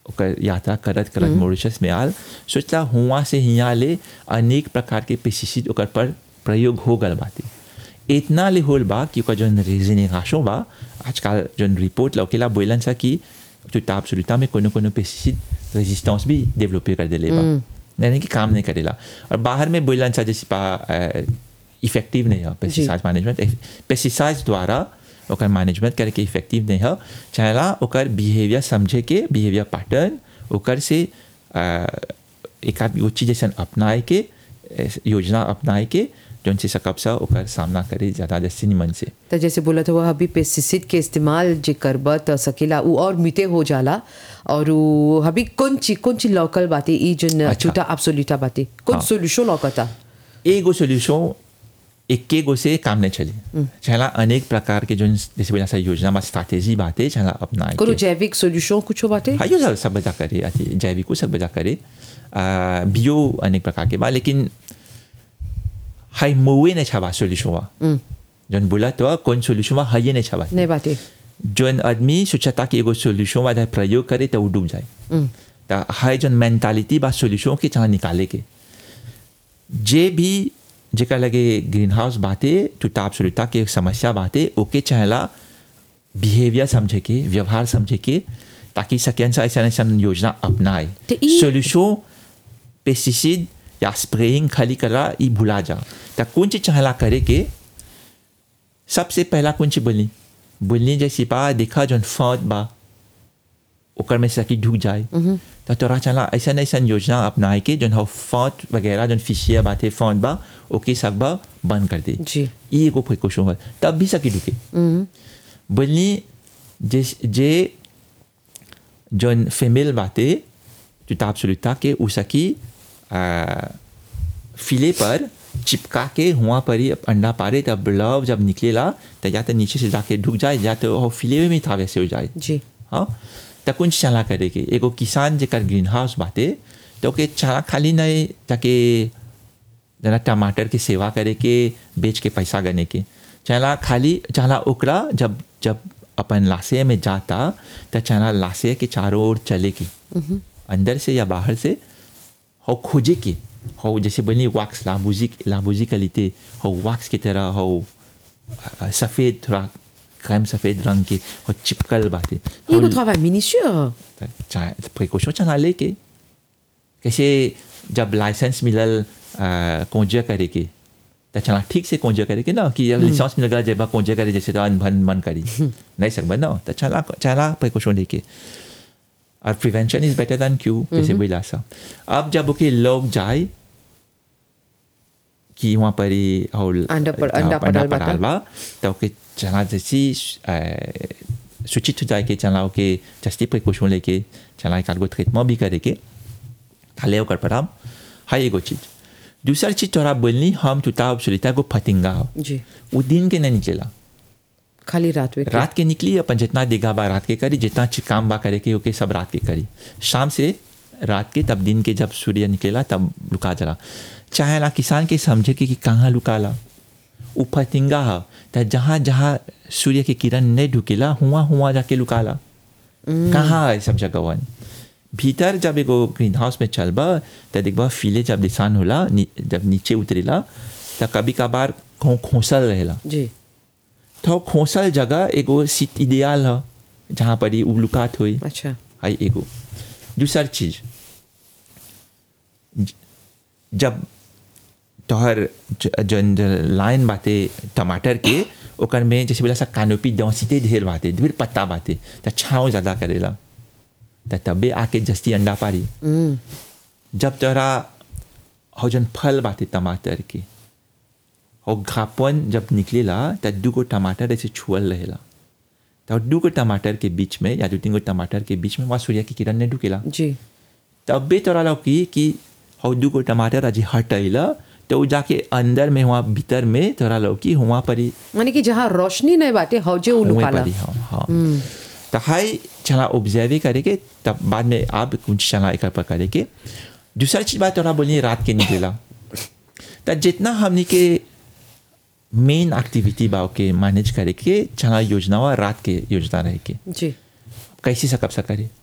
ओकर यात्रा करत करत मॉरिशस में आल सोचला हुआ से हियाँ ले अनेक प्रकार के पेस्टिसाइड ओकर पर प्रयोग हो गल बाटे इतना ले होल बा कि ओकर जौन रेजिनेगाशो बा आजकल जौन रिपोर्ट लौकेला बोलन सा कि चुताब सुरुता में कोनो कोनो पेस्टिसाइड रेजिस्टेंस भी डेवलप कर देले बा यानी कि काम नहीं करेला और बाहर में बोलन सा जैसे पा इफेक्टिव नहीं है पेस्टिसाइड मैनेजमेंट पेस्टिसाइड द्वारा ओकर मैनेजमेंट करे के इफेक्टिव नहीं है चाहेला ओकर बिहेवियर समझे के बिहेवियर पैटर्न ओकर से आ, एक आध वो चीज जैसे अपनाए के ए, योजना अपनाए के जौन से सकब सा ओकर सामना करे ज़्यादा जैसे निमन से तो जैसे बोला था वो अभी पेस्टिसाइड के इस्तेमाल जे करबा त सकेला उ और मिते हो जाला और उ अभी कौन ची कौन ची लोकल बाते ई जन अच्छा। छूटा एब्सोल्यूटा बाते कौन हाँ। सोल्यूशन लौकता एगो सोल्यूशन इक्के गो से काम नहीं चली चाहेला अनेक प्रकार के जो जैसे बोला सा योजना बा स्ट्रैटेजी बातें चाहेला अपनाए कोनो के। जैविक सोल्यूशन कुछ बाते हाँ यो सब सब बजा करे अथी जैविको सब बजा करे आ, बियो अनेक प्रकार के बा लेकिन हाई मोवे नहीं छावा सोल्यूशन वा जन बोला तो कौन सोल्यूशन वा हाई नहीं छावा नहीं बाते जौन आदमी सोचता कि एगो सोल्यूशन वा जब प्रयोग करे तो वो डूब जाए तो हाई जौन मेंटालिटी बा सोल्यूशन के चाह निकाले के जे भी जेकर लगे ग्रीन हाउस बाते चुताब सुलता के समस्या बाते ओके चाहेला बिहेवियर समझे के व्यवहार समझे के ताकि सकें सा ऐसा ऐसा योजना अपनाए तो ई- सोल्यूशन पेस्टिसाइड या स्प्रेइंग खाली करा ई भुला जा तो कौन चीज चाहेला करे के सबसे पहला कौन चीज बोलनी बोलनी जैसी बा देखा जौन फौत बा ओकर में सकी ढुक जाए तो तोरा चला ऐसा ऐसा योजना अपनाए के जौन हो फौत वगैरह जौन फिशिया बाते फौत बा ओके सब बा बंद कर दे जी ई एगो प्रिकॉशन है तब भी सकी ढुके बोलनी जे जे जौन फीमेल बाते चुताब सुलता के उ सकी आ, फिले पर चिपका के हुआ पर ही अंडा पारे तब लव जब निकलेला तो या तो नीचे से जाके ढुक जाए या तो वो फिले में था वैसे हो जाए जी हाँ तो कुछ चला करे के एगो किसान जेकर ग्रीन हाउस बाटे तो के चला खाली नहीं ताकि जना टमाटर के सेवा करे के बेच के पैसा गने के चला खाली चला ओकरा जब जब अपन लाशे में जाता तो चला लाशे के चारों ओर चले के अंदर से या बाहर से हो खोजे के हो जैसे बनी वैक्स लाबूजी लाबूजी का लेते हो वैक्स की तरह हो अ, सफ़ेद थोड़ा क्रीम सफ़ेद रंग के हो चिपकल बातें ये को travail minutieux प्रिकॉशन चला लेके कैसे जब लाइसेंस मिलल कोंजे करे के तो चला ठीक से कोंजे करे के ना कि जब लाइसेंस मिल गया जब कोंजे करे जैसे तो अनभन मन करी नहीं सकता ना तो चला चला प्रिकॉशन लेके और prevention is better than cure जैसे बोला सा अब जब ओके लोग जाए कि वहाँ पर ही और अंडा पर- अंडा हाँ, अंडा पड़ल बाटा। पड़ल बा तो ओके चला जैसी अ, सूचित हो जाए के चला ओके जस्ती प्रिकॉशन लेके चला एक आधगो ट्रीटमेंट भी करे के खाले ओकर पर हम हाई एगो चीज दूसरा चीज तोरा बोलनी हम चुता सुलिता को फतिंगा हो जी वो दिन के नहीं निकलेला खाली रात में रात के निकली अपन जितना देगा बा रात के करी जितना ची- काम बा करे के ओके सब रात के करी शाम से रात के तब दिन के जब सूर्य निकलेला तब लुका जला चाहे ना किसान के समझे कि, कि कहाँ लुकाला उ फतिंगा है तो जहाँ जहाँ सूर्य के किरण नहीं ढुकेला हुआ हुआ जाके लुकाला कहाँ है सब जगहवन भीतर जब एगो ग्रीन हाउस में चलबा तो देखबा फिले जब दिसान होला नी, जब नीचे उतरेला तो कभी कभार खो खोसल रहेला जी तो खोसल जगह एगो सीट इडियाल है जहाँ पर ही उलुकात हुई अच्छा हाई एगो दूसर चीज ज- जब तोहर ज- जन जन लाइन बाते टमाटर के ओकर में जैसे बोला सा कानोपी दौसीते ढेर बाते ढेर पत्ता बाते तो छाँव ज़्यादा करेला तो तबे आके जस्ती अंडा पारी जब तोरा हो जन फल बाते टमाटर के हो घापन जब निकलेला तो दूगो टमाटर ऐसे छुअल रहेला तो दूगो टमाटर के बीच में या दो तीन गो टमाटर के बीच में वहाँ सूर्य की किरण नहीं ढुकेला जी तबे तोरा लौकी कि हो दूगो टमाटर अजी हटैला तो उ जाके अंदर में वहाँ भीतर में तोरा लौकी वहाँ पर ही माने कि जहाँ रोशनी नहीं बाटे हौजे उ वहीं लुकाला पर ही हाँ हाँ तो हाई चला ऑब्जर्व करे के तब बाद में आप कुछ चला एक पर करे के दूसरा चीज बात तोरा बोली रात के निकलेला तो जितना हमने के मेन एक्टिविटी बा के मैनेज करे के चला योजना वा रात के योजना रहे के जी कैसे सकब सा करे